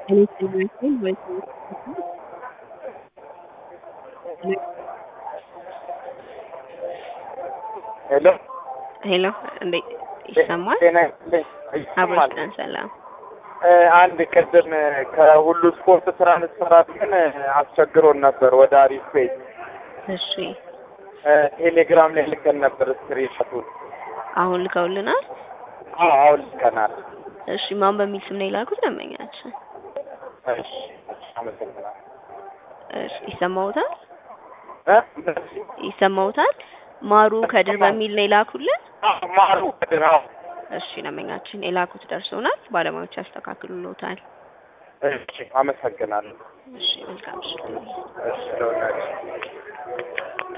እኔ ስለሚመስለኝ ወይ ሄሎ ሄሎ እንዴ ይሰማል? ጤና ይስጥልኝ። አብሮ ይሰማል። ይስጠን ሰላም። እ፣ አንድ ቅድም ከሁሉ ስፖርት ትራንስፈር አድርገን አስቸግሮን ነበር ወደ አሪፍ ፔጅ እሺ እ፣ ቴሌግራም ላይ ልከን ነበር ስክሪንሾቱን። አሁን ልከውልናል። አዎ አሁን ልከናል። እሺ ማን በሚል ስም ነው የላኩት ደንበኛችን? እሺ አመሰግናለሁ። እሺ ይሰማውታል? እ? ይሰማውታል? ማሩ ከድር በሚል ነው የላኩልን። አዎ፣ ማሩ ከድር አዎ። እሺ ደንበኛችን የላኩት ደርሶናል። ባለሙያዎች ያስተካክሉልዎታል። እሺ አመሰግናለሁ። እሺ መልካም እሺ እሺ ለወዳጅ